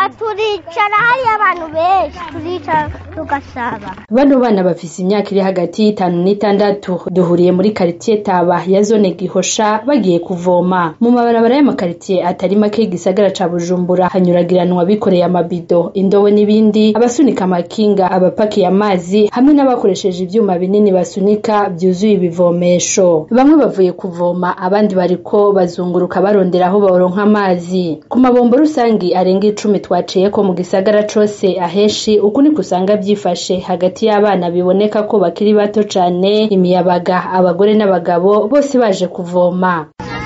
turicara hariyo abantu benshi turicara tugasaba bano bana bafise imyaka iri hagati y'itanu n'itandatu duhuriye muri karitiye taba ya zone gihosha bagiye kuvoma mu mabarabara y'amakaritiye atari make y'igisagara ca bujumbura hanyuragiranwa bikoreye amabido indobo n'ibindi abasunika amakinga abapakiye amazi hamwe n'abakoresheje ivyuma binini basunika vyuzuye ibivomesho bamwe bavuye kuvoma abandi bariko bazunguruka barondera aho baronka amazi ku mabombo rusangi arenga icumi twaciyeko mu gisagara cose aheshi uku niko usanga vyifashe hagati y'abana biboneka ko bakiri bato cane imiyabaga abagore n'abagabo bose baje kuvoma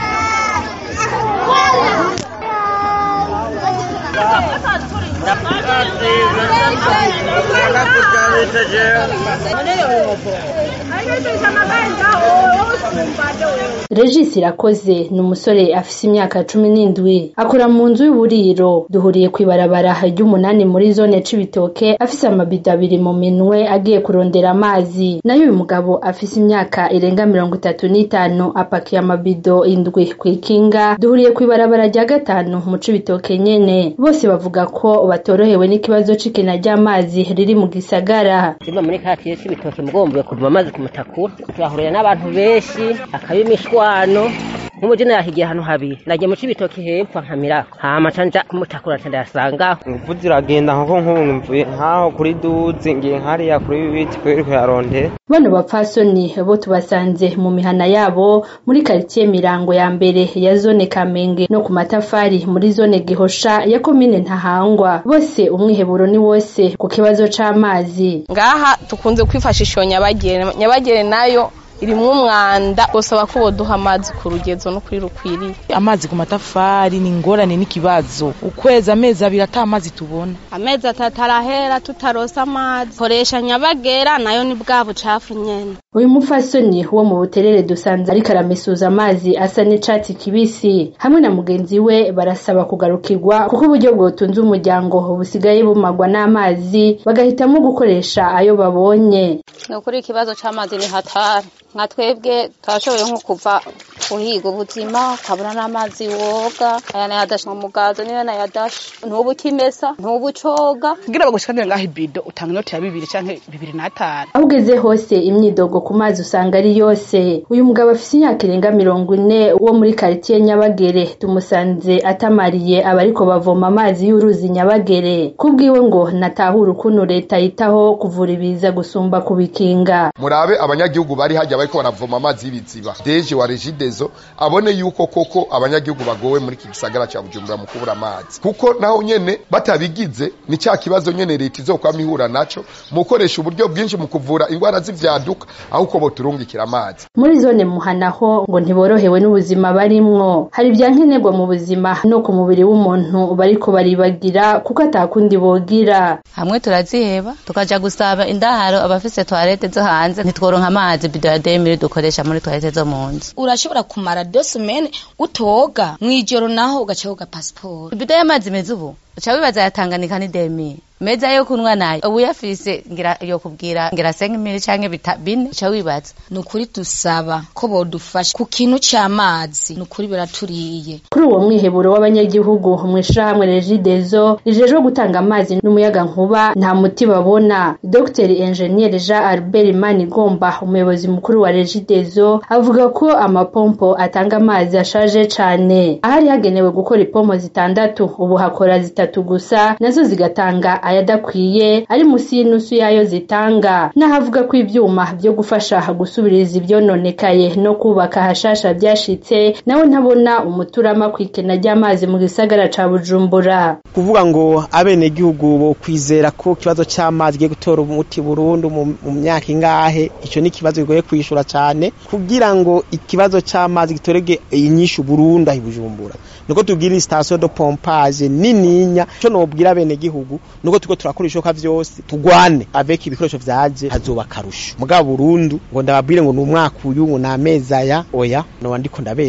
Regis Irakoze ni umusore afise imyaka cumi n'indwi akora mu nzu y'uburiro duhuriye kw'ibarabara ry'umunani muri zone Cibitoke afise amabido abiri mu minwe agiye kurondera amazi nayo uyu mugabo afise imyaka irenga mirongo itatu n'itanu apakiye amabido indwi kw'ikinga duhuriye kw'ibarabara rya gatanu mu Cibitoke nyene bose bavuga ko batorohewe n'ikibazo c'ikena ry'amazi riri mu gisagara Zimba muri katiye c'ibitoke mugombuye kuvuma amazi ku mutakura turahurira n'abantu benshi akaba imishwano nk'umuji nahigiye ahantu habiri nagiye mu cibitoke hepfo nkamira hama ca nja ku mutakura ca ndayasangaho ingufu ziragenda nko nk'ubu mvuye nk'aho kuri duzi ngiye nk'hariya kuri bibiti kubera kuyarondera bano bapfasoni bo tubasanze mu mihana yabo muri karitiye mirango ya mbere ya zone kamenge no ku matafari muri zone gihosha ya komine ntahangwa bose umwiheburo ni wose ku kibazo c'amazi ngaha tukunze kwifashisha iyo nyabagere nyabagere nayo irimwo umwanda bosaba ko boduha amazi ku rugezo no kuri rukwiriye amazi ku matafari ni ingorane n'ikibazo ukwezi amezi abiri ata amazi tubona amezi atatu arahera tutarosa amazi koresha nyabagera nayo ni bwa bucafu nyene uyu mupfasoni wo mu buterere dusanze ariko aramesuza amazi asa n'icatsi kibisi hamwe na mugenzi we barasaba kugarukirwa kuko uburyo bwotunze umuryango busigaye bumagwa n'amazi bagahitamo gukoresha ayo babonye ni ukuri ikibazo c'amazi ni hatari nka twebwe twashoboye nko kuva uhiga ubuzima ukabona n'amazi woga aya nayadashe mu mugazo niyo nayadashe ntubu ukimesa ntubu ucoga kugira bagushikanire ngaho ibido utanga inoti ya bibiri canke bibiri n'atanu aho ugeze hose imyidogo ku mazi usanga ari yose uyu mugabo afise imyaka irenga mirongo ine wo muri karitiye nyabagere tumusanze atamariye abariko bavoma amazi y'uruzi nyabagere kubwiwe ngo natahura ukuntu leta yitaho kuvura ibiza gusumba kubikinga murabe abanyagihugu bari hajya bariko baravoma amazi y'ibiziba deje wa regidezo abone yuko koko abanyagihugu bagowe muri iki gisagara ca bujumbura mu kubura amazi kuko naho nyene batabigize ni cya kibazo nyene leta izokwama ihura naco mu gukoresha uburyo bwinshi mu kuvura ingwara z'ivyaduka aho uko boturungikira amazi muri zone muhanaho ngo ntiborohewe n'ubuzima barimwo hari ibya nkenerwa mu buzima no ku mubiri w'umuntu bariko baribagira kuko atakundi bogira hamwe turaziheba tukaja gusaba indaharo abafise toilette zo hanze ntitworonka amazi bido ya demiri dukoresha muri toilette zo mu nzu urashobora kumara deux semaines utoga mwijoro naho ugaca woga passport ibido y'amazi meza ubu uca wibaza yatanganika ni demiri meza yo kunwa nayo ubu yafise ngira yo kubwira ngira senga imiri canke bita bine uca wibaza ni ukuri dusaba ko bodufasha ku kintu c'amazi ni ukuri biraturiye kuri uwo mwiheburo w'abanyagihugu mw'ishirahamwe regidezo rijejwe gutanga amazi n'umuyaga nkuba nta muti babona dr engineer jean albert manigomba umuyobozi mukuru wa regidezo avuga ko amapompo atanga amazi ashaje cane ahari hagenewe gukora ipompo zitandatu ubu hakora zitatu gusa nazo zigatanga ayadakwiye ari musi y'inusu yayo zitanga n'ahavuga ko ivyuma vyo gufasha gusubiriza ivyononekaye no kubaka hashasha vyashitse nawe ntabona umuturama kw'ikena ry'amazi mu gisagara ca bujumbura kuvuga ngo abenegihugu bo kwizera ko ikibazo c'amazi giye gutora umuti burundu mu myaka ingahe ico ni ikibazo kigoye kwishura cane kugira ngo ikibazo c'amazi gitorege inyishu burundu aho bujumbura niko tubwira station de pompage nininya co nobwira abenegihugu nuko turiko turakora ishoka vyose tugwane avec ibikoresho vyaje hazoba karusho mugabo burundu ngo ndababwire ngo ni umwaka uyu ngo ni amezi aya oya noba ndiko ndabesha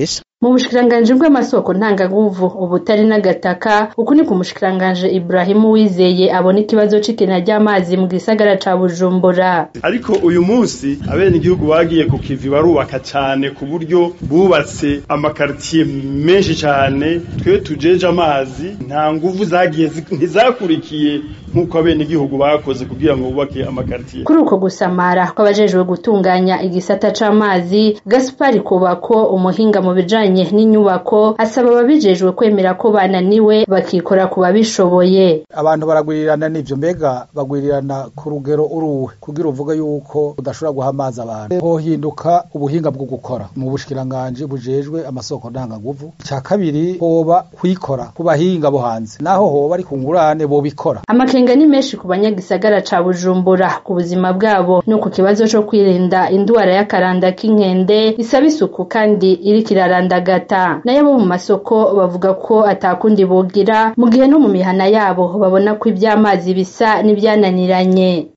mu bushikiranganji bw'amasoko ntanganguvu ubutari n'agataka uku ni ku mushikiranganji Ibrahimu Wizeye abona ikibazo c'ikena ry'amazi mu gisagara ca Bujumbura ariko uyu munsi abene igihugu bagiye ku kivi barubaka cyane ku buryo bubatse amakartier menshi cyane twe tujeje amazi nta nguvu zagiye ntizakurikiye nk'uko abene igihugu bakoze kugira ngo bubake amakartier kuri uko gusamara kw'abajejwe gutunganya igisata c'amazi Gaspari Kubako umuhinga mu bijanye n'inyubako asaba ababijejwe kwemera ko bananiwe bakikora ku babishoboye abantu baragwirirana n'ivyo mbega bagwirirana ku rugero uruwe kugira uvuge yuko udashobora guha amazi abantu hohinduka ubuhinga bwo gukora mu bushikiranganji bujejwe amasoko ndanganguvu ca kabiri hoba kwikora ku bahinga bo hanze naho hoba ari ku ngurane bobikora amakenga ni menshi ku banyagisagara ca Bujumbura ku buzima bwabo no ku kibazo co kwirinda indwara y'akaranda k'inkende isaba isuku kandi iriko irarandagata nayo bo mu masoko bavuga ko atakundi bogira mu gihe no mu mihana yabo babona ko ivy'amazi bisa n'ivyananiranye